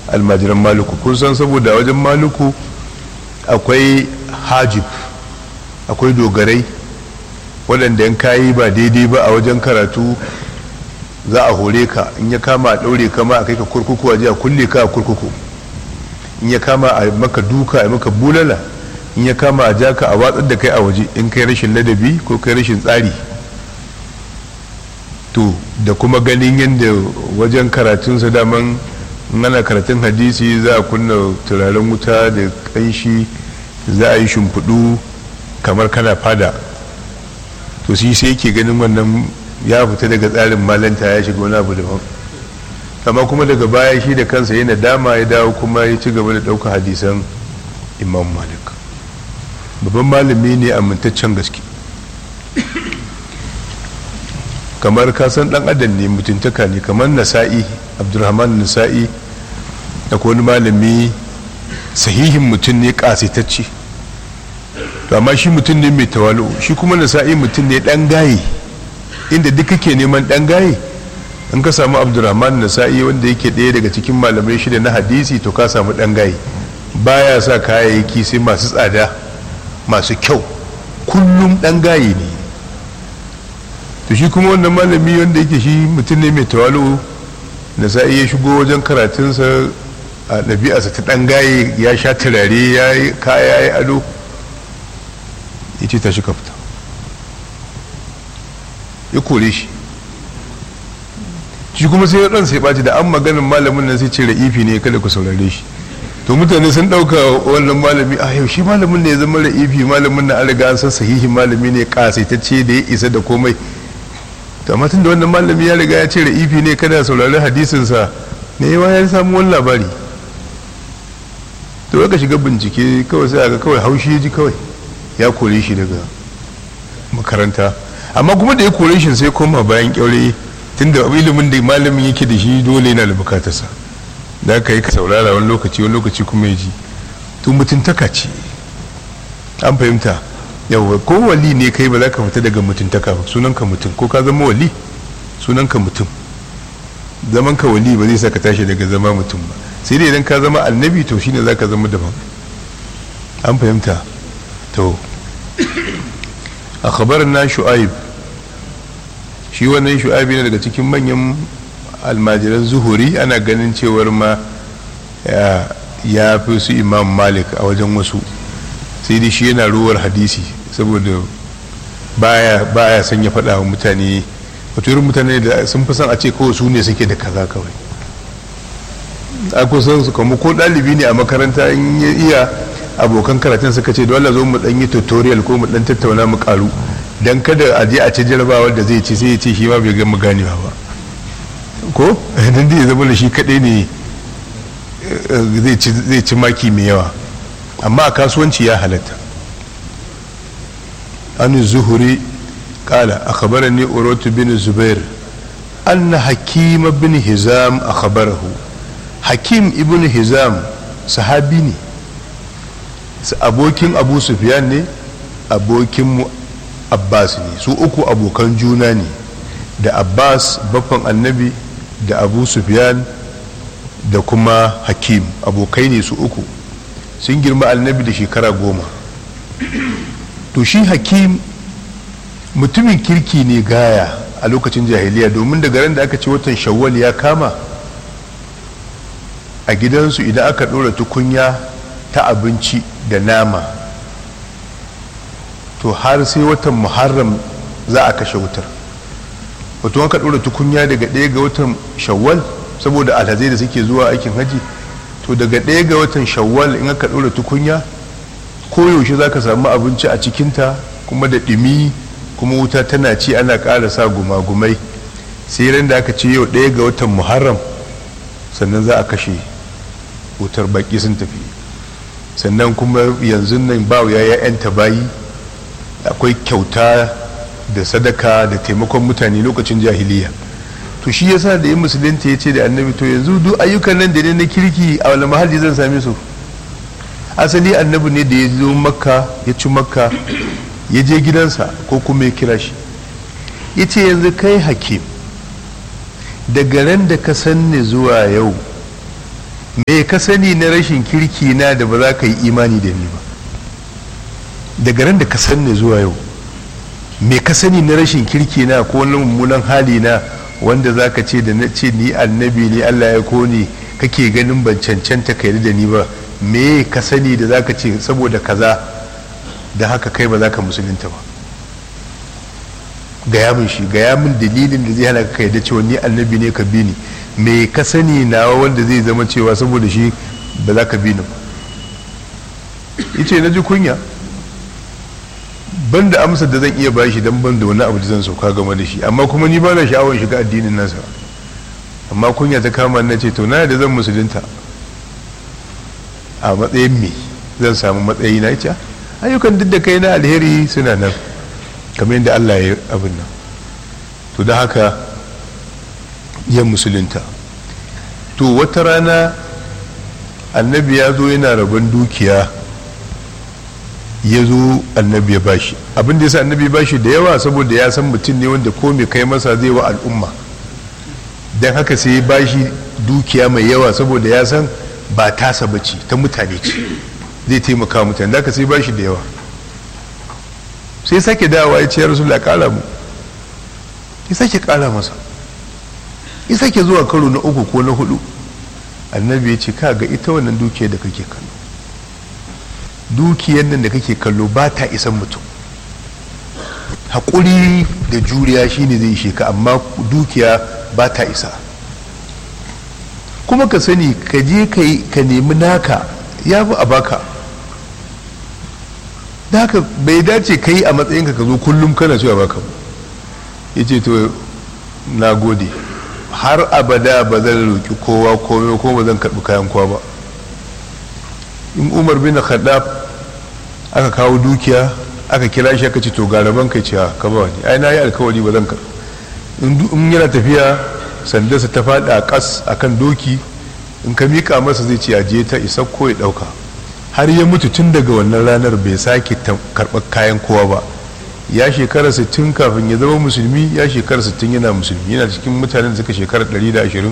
almajiran maluku kun san saboda wajen maluku akwai hajib akwai dogarai waɗanda yan kayi ba daidai ba a wajen karatu za a hore ka in ya kama a ɗaure kama a kai ka kurkuku a a kulle ka a kurkuku in ya kama a maka duka a maka bulala in ya kama a ja ka a watsar da kai a waje in kai rashin ladabi ko kai rashin tsari to da kuma ganin yadda wajen karatunsa daman ana karatun hadisi za a kunna turaren wuta da kanshi za a yi shimfiɗu kamar kana fada to shi sai yake ganin wannan ya fita daga tsarin malanta ya shiga wani abu daban amma kuma daga baya shi da kansa yana dama ya dawo kuma ya ci gaba da ɗaukar hadisan imam malik babban malami ne amintaccen gaske kamar kasan dan adam ne mutuntaka ne kamar nasa'i abdulrahman nasa'i da wani malami sahihin mutum ne kasitacce to amma shi mutum ne mai tawalu shi kuma nasa'i mutum ne dan gaye inda duk kake neman dan gaye in ka samu abdulrahman nasa'i wanda yake ɗaya daga cikin malamai shida na hadisi to ka samu dan gaye baya sa kayayyaki sai masu tsada masu kyau kullum dan gaye ne to shi kuma wannan malami wanda yake shi mutum ne mai tawalu da sa'i ya shigo wajen karatunsa a ɗabi'arsa ta ɗan gaye ya sha turare ya yi kaya ya yi ado ya ce tashi ka fita ya kore shi shi kuma sai ya ɗan sai ɓaci da an maganin malamin nan sai ce ra'ifi ne kada ku saurare shi to mutane sun ɗauka wannan malami a yau shi malamin ne ya zama ra'ifi malamin na an riga an san sahihin malami ne kasaitacce da ya isa da komai to amma tun da wannan malami ya riga ya ce ra'ifi ne kada saurari hadisinsa ne yawa ya samu wani labari to ka shiga bincike kawai sai ga kawai haushi ya ji kawai ya kore shi daga makaranta amma kuma da ya kore shi sai koma bayan kyaure tun da ilimin da malamin yake da shi dole yana da bukatarsa da aka yi ka saurara wani lokaci wani lokaci kuma ya ji to mutuntaka ce an fahimta yawa ko wali ne kai ba za ka fita daga mutuntaka ba sunanka mutum ko ka zama wali sunanka mutum zaman ka wali ba zai sa ka tashi daga zama mutum ba sai dai idan ka zama annabi to shine za ka zama daban an fahimta to a khabarin na shu'aib shi wannan shu'aib ne daga cikin manyan almajiran zuhuri ana ganin cewar ma ya fi su imam malik a wajen wasu sai dai shi yana ruwar hadisi saboda baya baya son ya faɗa wa mutane wato irin mutane da sun fi son a ce kawai su ne suke da kaza kawai a kusan su kuma ko ɗalibi ne a makaranta in ya iya abokan karatun suka ce dole zo mu ɗan yi tutorial ko mu ɗan tattauna mu karu dan kada a je a ci jarabawar da zai ci sai ya ce shi ma bai gama ganewa ba ko dan da ya zama da shi kaɗai ne zai ci maki mai yawa amma a kasuwanci ya halatta an zuhuri kala a khabarar ne urotu bin zubair an na hakim bin hizam a khabarahu hakim ibn hizam sahabi ne abokin abu sufyan ne abokin abbas ne su uku abokan juna ne da abbas baffan annabi da abu sufyan da kuma hakim abokai ne su uku sun girma annabi da shekara goma to shi hakim mutumin kirki ne gaya a lokacin jahiliya domin daga ran da aka ce watan shawwal ya kama a gidansu idan aka ɗora tukunya ta abinci da nama to har sai watan muharram za a kashe wutar wato aka ɗora tukunya daga ɗaya ga watan shawwal saboda alhazai da suke zuwa aikin haji to daga ɗaya ga watan shawwal in aka ɗora tukunya koyaushe za ka samu abinci a cikinta kuma da ɗumi kuma wuta tana ci ana ƙara sa gumagumai sai ran da aka ce yau ɗaya ga watan muharram sannan za a kashe wutar baƙi sun tafi sannan kuma yanzu nan ba ya ya'yanta bayi akwai kyauta da sadaka da taimakon mutane lokacin jahiliya to shi yasa da yin musulunta ya ce da annabi to yanzu duk ayyukan nan da ne na kirki a wani mahalli zan same su asali annabi ne da ya zo makka ya ci makka ya je gidansa ko kuma ya kira shi ya ce yanzu kai hakim daga ran da ka sanni zuwa yau me ka sani na rashin kirki na da ba za ka yi imani da ni ba daga ran da ka sanni zuwa yau me ka sani na rashin kirki na ko na mummunan hali na wanda za ka ce da na ce ni annabi ne allah ya koni kake ganin ban cancanta ka da ni ba me ka sani da za ka ce saboda kaza da haka kai ba za ka musulunta ba gaya min shi gaya min dalilin da zai hana ka yarda cewa ni annabi ne ka bi ni me ka sani nawa wanda zai zama cewa saboda shi ba za ka bi ni ba yace na ji kunya ban da amsar da zan iya bashi dan ban da wani abu da zan sauka game da shi amma kuma ni ba na sha'awar shiga addinin nasa amma kunya ta kama na ce to na da zan musulunta a matsayin me zan samu matsayi na ita ayyukan duk da kai na alheri suna nan kamar yadda Allah ya abin nan to da haka ya musulunta to wata rana annabi ya zo yana rabon dukiya ya zo annabi ya bashi abin da ya sa annabi ya bashi da yawa saboda ya san mutum ne wanda ko mai kai masa zai wa al'umma don haka sai ya bashi dukiya mai yawa saboda ya san ba tasa bace ta mutane ce zai taimaka mutane da haka sai bashi da yawa sai sake dawa ya ce ya rasu kara mu ya sake kara masa ya sake zuwa karo na uku ko na hudu annabi ya ce ka ga ita wannan dukiyar da kake kallo dukiyar nan da kake kallo ba ta isan mutum haƙuri da juriya shine zai ishe ka amma dukiya ba ta isa kuma ka sani ka je ka nemi naka ya fi a baka da haka bai dace ka yi a matsayinka ka zo kullum kana cewa baka ya ce to na gode har abada ba zan roƙi kowa komai ko ba zan karɓi kayan kowa ba in umar bin khaddaf aka kawo dukiya aka kira shi aka ce to ga rabon kai cewa ka ba wani ai na yi alkawari ba zan karɓi in yana tafiya sandarsa ta faɗi a ƙas akan doki in ka miƙa masa zai ce aje ta isa ko ya ɗauka har ya mutu tun daga wannan ranar bai sake karɓar kayan kowa ba ya shekara 60 kafin ya zama musulmi ya shekara 60 yana musulmi yana cikin mutanen da suka shekara 120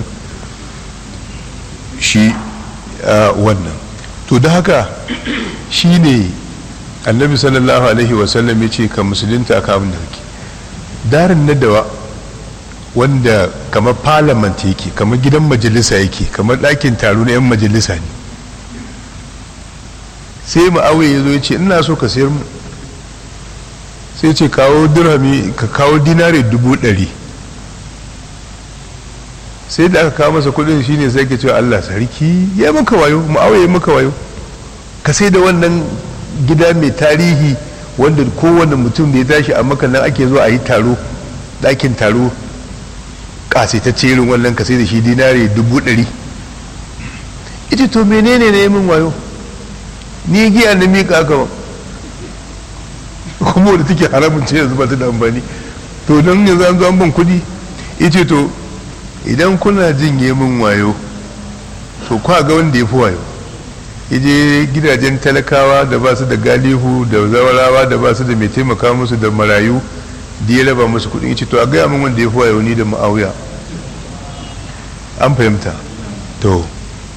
shi wannan to da haka shi ne annabi sallallahu alaihi wasallam ya ce ka musulunta ka abin da kake darin nadawa wanda kamar parliament yake kamar gidan majalisa yake kamar ɗakin taro na 'yan majalisa ne sai ma'awai ya zo ya ce ina so ka sayar mu sai ce kawo dirhami ka kawo dinare dubu ɗari sai da aka kawo masa kudin shine sai ke cewa allah sarki ya maka wayo ma'awai ya maka wayo ka sai da wannan gida mai tarihi wanda kowane mutum da ya tashi a maka nan ake zuwa a yi taro ɗakin taro ƙasaitacce irin wannan ka sai da shi dinare dubu ɗari ita to menene ne min wayo ni giya na miƙa aka ba kuma wadda take haramun ce yanzu ba ta da amfani to don yanzu an zo an ban kuɗi ita to idan kuna jin min wayo to kwa ga wanda ya fi wayo ije gidajen talakawa da ba su da galihu da zawarawa da ba su da mai taimaka musu da marayu da ya raba musu kuɗin ita to a gaya min wanda ya fi wayo ni da ma'auya an fahimta to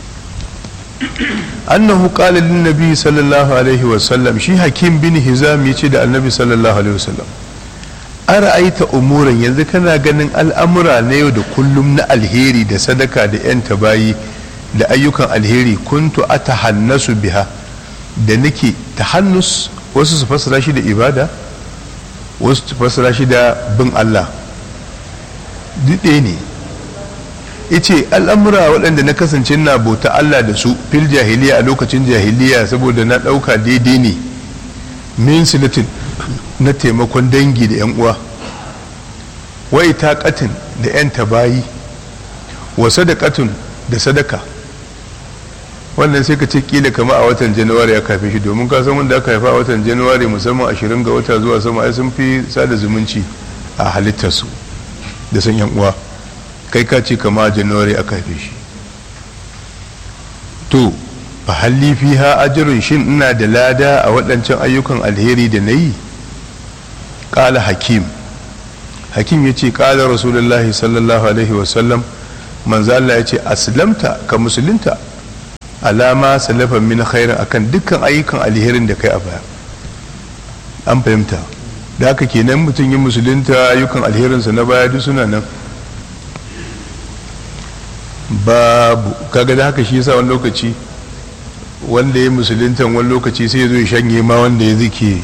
annahu qala lin nabi sallallahu alaihi wasallam shi hakim bin hizam yace da annabi sallallahu alaihi wasallam ara'aita umuran yanzu kana ganin al'amura na yau da kullum na alheri da sadaka da yan tabayi da ayyukan alheri kuntu atahannasu biha da nake tahannus wasu su fassara shi da ibada wasu su fassara shi da bin Allah duk ɗaya ne ice al'amura waɗanda na kasance na bauta Allah da su fil jahiliya a lokacin jahiliya saboda na ɗauka daidai ne min silatin na taimakon dangi da 'yan uwa wai ta katin da 'yan tabayi wa sadakatun da sadaka wannan sai ka ce kila kama a watan januwari ya kafe shi domin ka san wanda aka haifa a watan januwari musamman ashirin ga wata zuwa sama ai sun fi sada zumunci a halittarsu da san 'yan uwa kai ka ce kama januwari aka haife shi to fa halli fiha ajrun shin ina da lada a waɗancan ayyukan alheri da na yi ƙala hakim hakim ya ce ƙala rasulullahi sallallahu alaihi wasallam manzo Allah ya ce aslamta ka musulunta alama salafan min khairin akan dukkan ayyukan alherin da kai a baya an fahimta da haka kenan mutum yin musulunta ayyukan alherinsa na baya duk suna nan babu kaga da haka shi yasa wani lokaci wanda ya musuluntan wani lokaci sai ya zo ya shanye ma wanda ya zike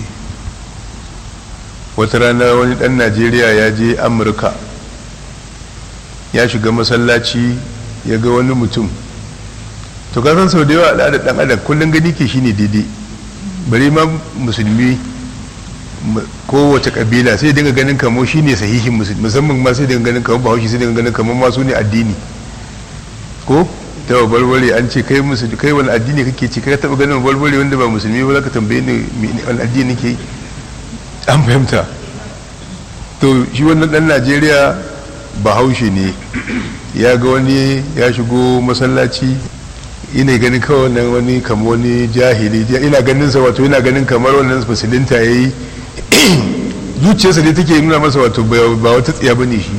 wata rana wani dan najeriya ya je amurka ya shiga masallaci ya ga wani mutum to kasan sau da yawa al'adar dan adam kullum gani ke shine daidai bari ma musulmi kowace kabila sai dinga ganin kamo shine sahihin musulmi musamman ma sai dinga ganin kamo bahaushe sai dinga ganin kamo masu ne addini ko ta balbale an ce kai musulmi kai wani addini kake ci kai taba ganin balbale wanda ba musulmi ba zaka tambaye ni wani addini ke an fahimta to shi wannan dan Najeriya bahaushe ne ya ga wani ya shigo masallaci ina ganin kawai wannan wani kamar wani jahili ina ganin sa wato ina ganin kamar wannan musulunta yayi zuciyarsa ne take nuna masa wato ba wata tsiya bane shi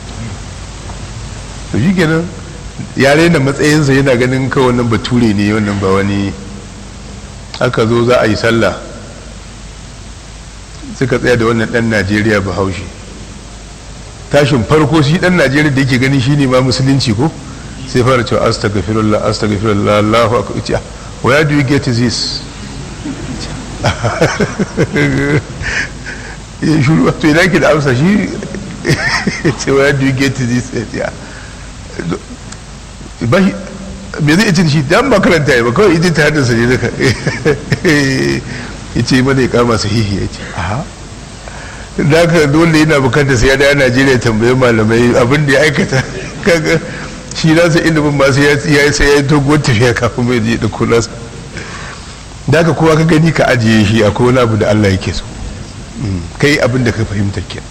to shi kenan ya raina matsayinsa yana ganin kawai wannan bature ne wannan ba wani aka zo za a yi sallah suka tsaya da wannan dan najeriya bahaushe tashin farko shi dan najeriya da yake gani shine ma musulunci ko sai fara cewa astaghfirullah astaghfirullah Allahu akbar where do you get this ya shuru to ina ki da amsa shi ce where do you get this ya me zai ce shi dan makaranta ya ba kawai ita ta haddasa ne daga ya ce mana ya kama sahihi ya ce aha da haka dole yana bukatar sai ya da najeriya tambayi malamai abin da ya aikata kaga shi nasa ilimin masu ya yi sai ya yi doguwar tafiya kafin mai je da nasa da haka kowa ka gani ka ajiye shi akwai wani abu da allah yake so kai abin da ka fahimta ke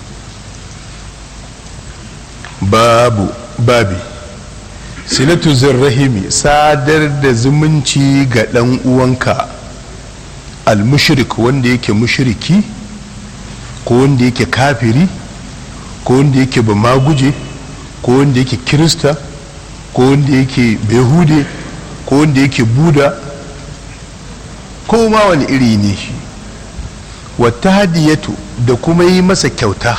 babu babi silatu zirrahimi sadar da zumunci ga ɗan uwanka al-mushrik wanda yake mushriki ko wanda yake kafiri ko wanda yake ba maguje ko wanda yake kirista ko wanda yake behude ko wanda yake buda ko ma wani iri ne shi wata hadiyatu da kuma yi masa kyauta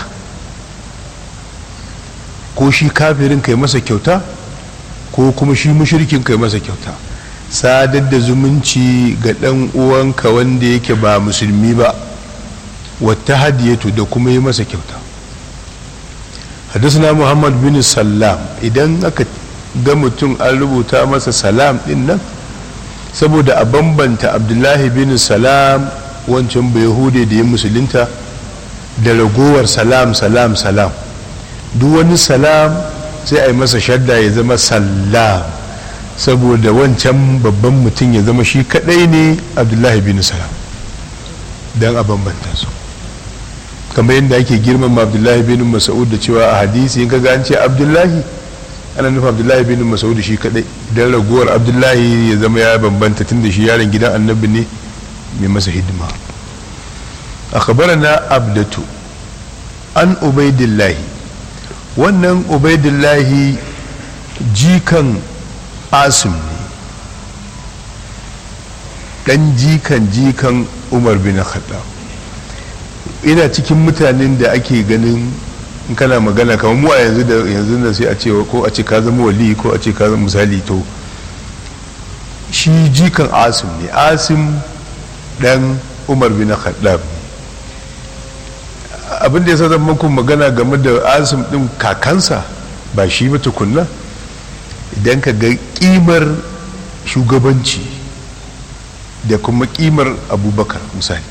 ko shi kafirin kai masa kyauta ko kuma shi mushrikin kai masa kyauta sadar da zumunci ga ɗan uwanka wanda yake ba musulmi ba wata hadiyatu da kuma yi masa kyauta hadisna muhammad bin salam idan aka ga mutum an rubuta masa salam din nan saboda a bambanta abdullahi bin salam wancan bai hude da ya musulunta da ragowar salam salam salam duk wani salam sai a yi masa shadda ya zama salam saboda wancan babban mutum ya zama shi kadai ne abdullahi bin salam don a bambanta su kamar yadda ake girmama abdullahi bin mas'ud da cewa a hadisi in kaga an ce abdullahi ana nufin abdullahi bin mas'ud shi kadai don raguwar abdullahi ya zama ya bambanta tun da shi yaron gidan annabi ne mai masa hidima na abdatu an ubaidillahi wannan ubaidillahi jikan asim ne dan jikan jikan umar bin khattab ina cikin mutanen da ake ganin in kana magana kamar mu a yanzu da yanzu da sai a ce ko a ce ka zama wali ko a ce ka zama misali to shi jikan asim ne asim dan umar bin khattab abin da ya zan muku magana game da asim din kakansa ba shi ba tukunna idan ka ga kimar shugabanci da kuma kimar abubakar misali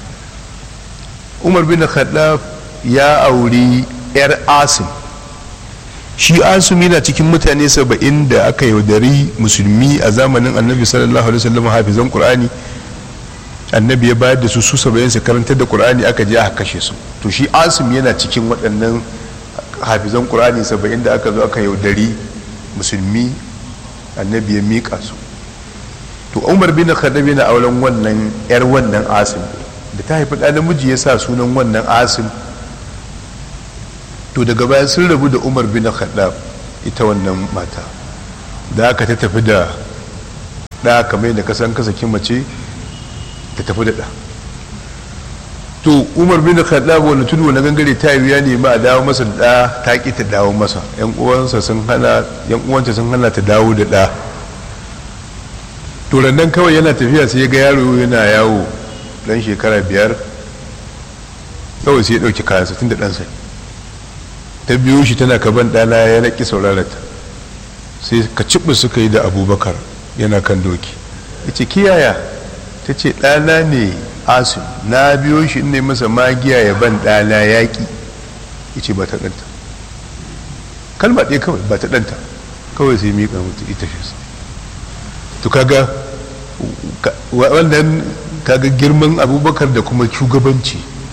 umar bin khattab ya auri yar asim shi asim yana cikin mutane saba'in da aka yaudari musulmi a zamanin annabi sallallahu alaihi wasallam hafizan qur'ani annabi ya bayar da su su saba'in su karantar da qur'ani aka je aka kashe su to shi asim yana cikin waɗannan hafizan qur'ani saba'in da aka zo aka yaudari musulmi annabi ya miƙa su to umar bin khattab yana auren wannan yar wannan asim da ta haifi ɗan namiji ya sa sunan wannan asim to daga baya sun rabu da umar bin khattab ita wannan mata da aka ta tafi da ɗa kamar yadda kasan ka saki mace ta tafi da ɗa to umar bin khattab wani tudu na gangare ta yi ya nemi a dawo masa da ɗa ta ki ta dawo masa yan uwansa sun hana yan uwanta sun hana ta dawo da ɗa to nan kawai yana tafiya sai ya ga yaro yana yawo dan shekara biyar kawai sai ya ɗauki kayansa tun da ɗansa ta biyo shi tana kaban ɗana ya naƙi saurarata sai ka ciɓi suka yi da abubakar yana kan doki ya ce kiyaya ta ce ɗana ne asim na biyo shi ne masa magiya ya ban ɗana yaƙi ya ce ba ta ɗanta kalma ɗaya kawai ba ta ɗanta kawai sai miƙa mutu ita shi to kaga wannan kaga girman abubakar da kuma shugabanci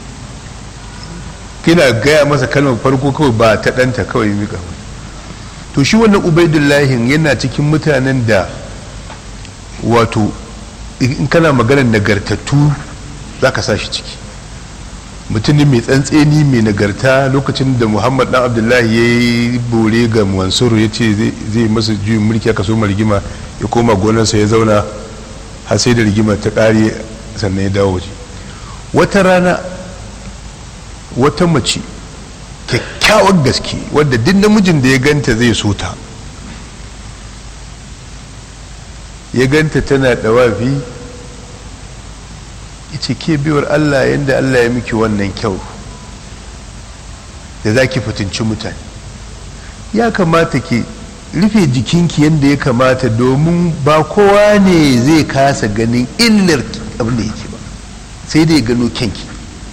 kina gaya masa kalmar farko kawai ba ta ɗanta kawai miƙa mutu to shi wannan ubaidullahin yana cikin mutanen da wato in kana maganar nagartattu za ka sa shi ciki mutum mai tsantseni mai nagarta lokacin da muhammad dan abdullahi ya yi bore ga mansuru ya ce zai masa juyin mulki aka so rigima ya koma gonarsa ya zauna har sai da rigima ta ƙare sannan ya dawo waje wata rana wata mace kyakkyawar gaske wadda duk namijin da ya ganta zai so ta ya ganta tana dawafi ce ke biyar allah yadda allah ya miki wannan kyau da za ki fitinci mutane ya kamata ki rufe jikinki yadda ya kamata domin ba kowa ne zai kasa ganin illar abin da yake ba sai dai gano kyanki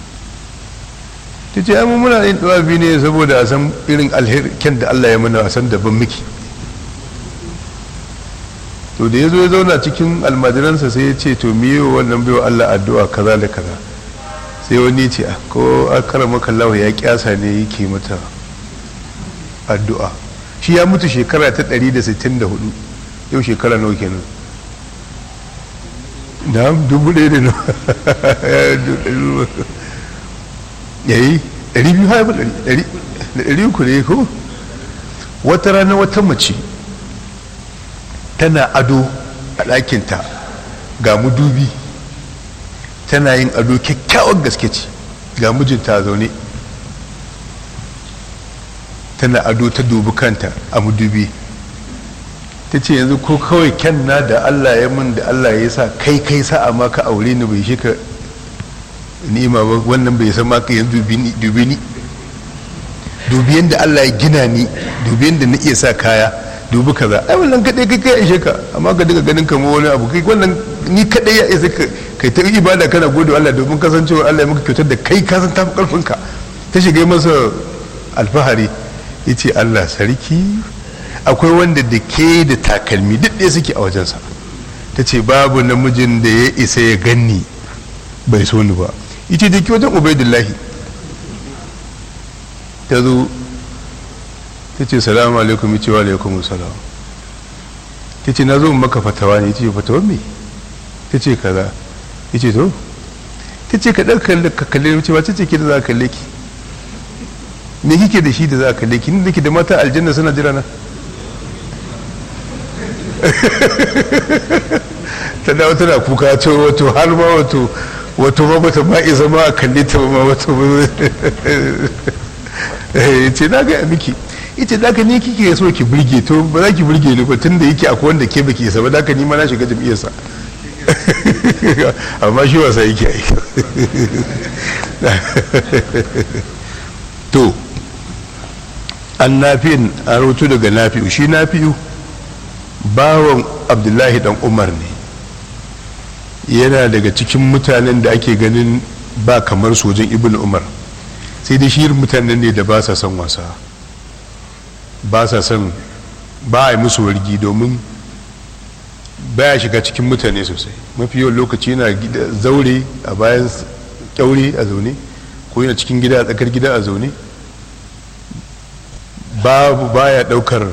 ta ce amma muna yin dawafi ne saboda a san irin alherken da allah ya mana a san daban miki to da ya zo ya zauna cikin almajiransa sai ya ce to miyo wannan baiwa Allah addu'a kaza da kaza sai wani ce ko akara makallawa ya kyasa ne yake mata addu'a shi ya mutu shekara ta 164 yau shekara nawa kenan da dubu ɗaya da nawa yayi ɗari biyu haifu ɗari uku ne ko wata rana wata mace tana ado a ɗakinta ga mudubi tana yin ado kyakkyawar gaske ce ga mijinta zaune tana ado ta dubi kanta a mudubi ta ce yanzu ko kawai kyanna da allah ya min da allah ya sa kai kai sa a maka aure ni bai shi ka ni'ima ba wannan bai san maka yanzu dubi ni dubi yadda allah ya gina ni dubi yadda na iya sa kaya dubi kaza ai wannan kadai kai kai ishe ka amma ka diga ganin kamar wani abu kai wannan ni kadai ya isa kai ta ibada kana gode Allah domin kasancewa Allah ya maka kyautar da kai ka san tafi karfin ka ta shiga masa alfahari yace Allah sarki akwai wanda da ke da takalmi duk ɗaya suke a wajensa ta ce babu namijin da ya isa ya ganni bai so ni ba ita da ke wajen ubaidullahi ta zo ta ce salamu alaikum ya ce wa alaikum salam ta ce na zo maka fatawa ne ya ce fatawa me ta ce kaza ya ce to ta ce ka ɗauka ka kalle ce ba ta ce ke da za ka kalle ki me kike da shi da za ka kalle ki ni da ke da mata aljanna suna jira na ta dawo tana kuka ce wato har ma wato wato ma bata ma isa ma a kalle ta ma wato ce na ga miki ita da ka ne kike so ki burge to ba za ki burge ni ba tunda yake akwai wanda ke baki isa ba da ka nima na shiga jam'iyyarsa amma shi wasa yake yi to an nafi'in an rutu daga nafi'u shi nafi'u bawan abdullahi dan umar ne yana daga cikin mutanen da ake ganin ba kamar sojin ibn umar sai dai shi mutanen ne da ba sa son wasa ba sa son ba a yi musu wargi domin baya shiga cikin mutane sosai mafi yawan lokaci yana zaure a bayan kyaure a zaune ko yana cikin gida a tsakar gida a zaune babu baya daukar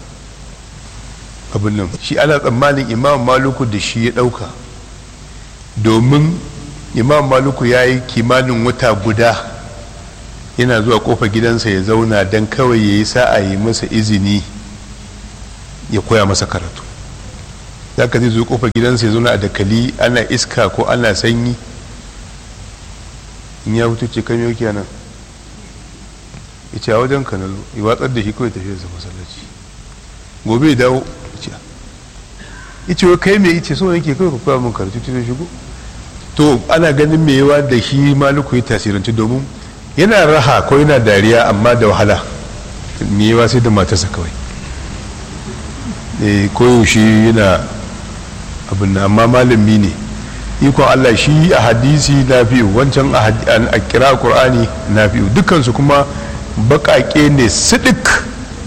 abin nan shi ana tsammanin imam maluku da shi ya dauka domin imam maluku ya yi kimanin wata guda yana zuwa kofa gidansa ya zauna don kawai ya yi sa'a yi masa izini ya koya masa karatu za ka zai zo kofar gidansa ya zo a dakali ana iska ko ana sanyi in ya fito ce kan yau nan ya ce a wajen ka na zo ya watsar da shi kawai tafiya sa masallaci gobe ya dawo ya ce wa kai mai ice so nake kawai ka koya min karatu tun shigo to ana ganin mai yawa da shi maluku ya tasiranci domin yana raha ko yana dariya amma da wahala mai yawa sai da matarsa kawai koyaushe yana abin amma malami ne ikon allah shi a hadisi na fiye wancan a kira ƙur'ani na fiye dukansu kuma baƙaƙe ne sidik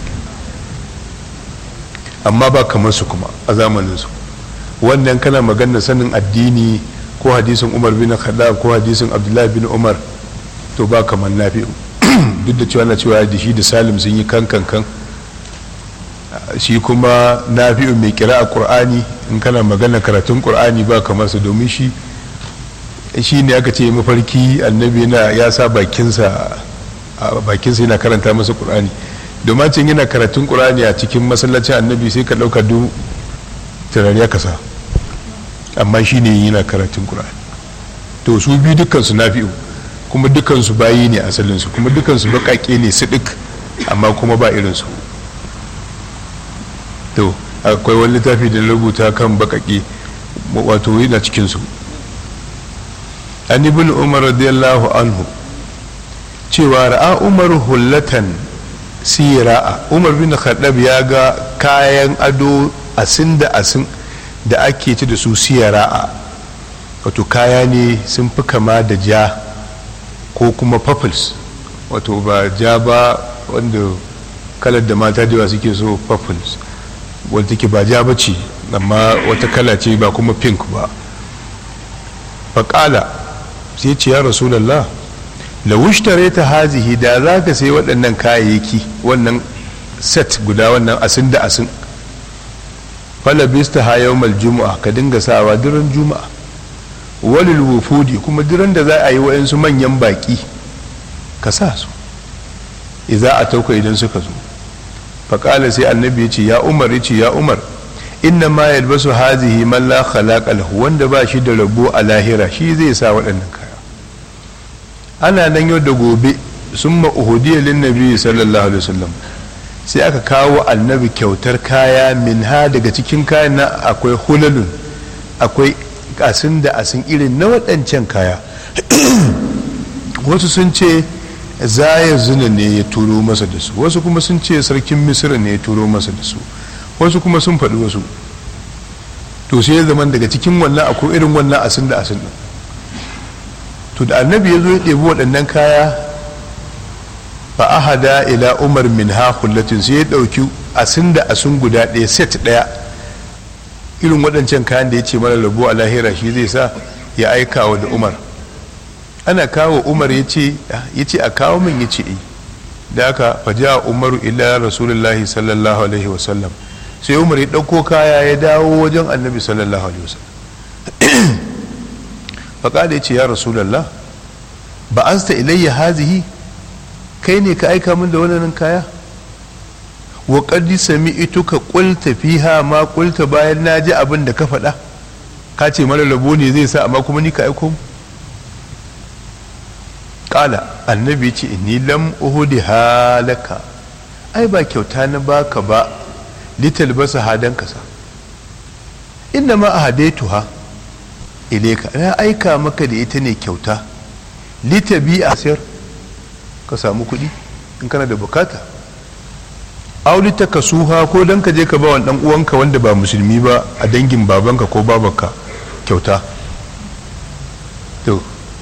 amma ba kamar su kuma a zamaninsu wannan kana magana sanin addini ko hadisin umar bin khattab ko hadisin abdullahi bin umar to ba kamar nafi duk da cewa na cewa da shi da salim sun yi kan kan kan shi kuma nafi'u mai kira a qur'ani in kana magana karatun qur'ani ba kamar su domin shi shi ne aka ce mafarki annabi yana ya sa bakinsa a bakinsa yana karanta masa qur'ani domin can yana karatun qur'ani a cikin masallacin annabi sai ka dauka duk turare ya kasa amma shi ne yana karatun qur'ani to su biyu dukkansu nafi'u kuma dukansu bayi ne asalinsu kuma dukansu baƙaƙe ne sidik amma kuma ba irinsu to akwai wani littafi da rubuta kan baƙaƙe wato yana cikinsu an ibn umar radiyallahu anhu cewa ra'a umar hullatan sira'a umar bin khaddab ya ga kayan ado asin da asin da ake ci da su siyara'a wato kaya ne sun fi kama da ja ko kuma purples wato ba ja ba wanda kalar da mata da suke so purples wadda take ba ja ba ce amma wata kala ce ba kuma pink ba faƙala sai ce ya rasulallah lawushtare ta hazihi da za ka sai waɗannan kayayyaki wannan set guda wannan asin da asin falabista ha yawmal juma'a ka dinga sawa duran juma'a walil wufudi kuma duran da za a yi wa'yansu manyan baki ka sa su iza a tauka idan suka zo faƙala sai annabi ya ce ya umar ya ce ya umar inna ma yalbasu hazihi man la khalaqa lahu wanda ba shi da rabo a lahira shi zai sa waɗannan kaya ana nan yau da gobe summa uhudiyya lin nabi sallallahu alaihi wasallam sai aka kawo annabi kyautar kaya min ha daga cikin kayan na akwai hulalun akwai asin da asin irin na waɗancan kaya wasu sun ce zaya zina ne ya turo masa da su wasu kuma sun ce sarkin misira ne ya turo masa da su wasu kuma sun faɗi wasu to sai ya zama daga cikin wannan akwai irin wannan asin da asin ɗin to da annabi ya zo ya ɗebi waɗannan kaya fa ahada ila umar min ha kullatin sai ya ɗauki asin da asin guda ɗaya set ɗaya irin waɗancan kayan da ya ce mara rabu a lahira shi zai sa ya aika wa da umar ana kawo umar ya ce a kawo min ya ce da aka faja umaru ila rasulullahi sallallahu alaihi wasallam sai umar ya ɗauko kaya ya dawo wajen annabi sallallahu alaihi wasallam faƙada ya ce ya rasulallah ba an sta ilayya hazihi kai ne ka aika min da wannan kaya wa qad sami'tuka qulta fiha ma qulta bayan na ji abin da ka faɗa ka ce mara rabo ne zai sa amma kuma ni ka aiko mu kala annabi ce ni lam uhudi halaka ai ba kyauta na baka ba lital basa hadan kasa inna ma ahadaituha ileka na aika maka da ita ne kyauta litabi a sayar ka samu kuɗi in kana da bukata aulita ka suha ko dan ka je ka ba wa dan uwanka wanda ba musulmi ba a dangin babanka ko babanka kyauta to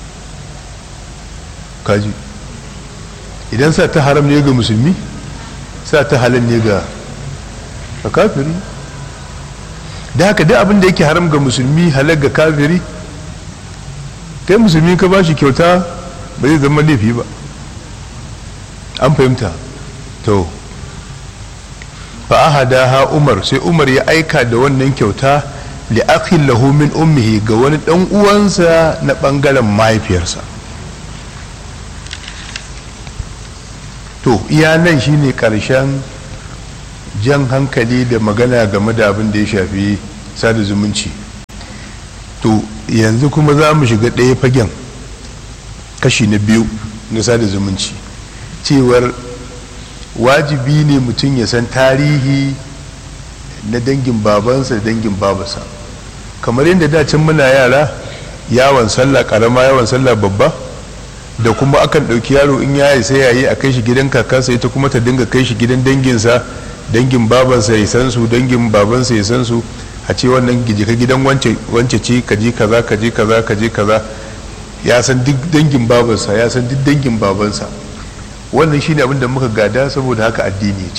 kaji idan sa ta haram ne ga musulmi sa ta halal ne ga kafiri da haka duk abin da yake haram ga musulmi halal ga kafiri kai musulmi ka ba shi kyauta ba zai zama laifi ba an fahimta to fa'ahada ha umar sai umar ya aika da wannan kyauta li akhin lahu min ummihi ga wani dan uwansa na bangaren mahaifiyarsa to iya nan shine karshen jan hankali da magana game da abin da ya shafi sada zumunci to yanzu kuma za mu shiga ɗaya fagen kashi na biyu na sada zumunci cewar wajibi ne mutum ya san tarihi na dangin babansa da dangin babansa kamar yadda dacin muna yara yawon sallah karama yawon sallah babba da kuma akan ɗauki yaro in ya sai yayi a kai shi gidan kakansa ita kuma ta dinga kai shi gidan danginsa dangin babansa ya san su dangin babansa ya san su a ce wannan ka gidan wance ce ka je kaza ka je kaza ka je kaza ya san duk dangin babansa ya san duk dangin babansa wannan shine abin da muka gada saboda haka addini ce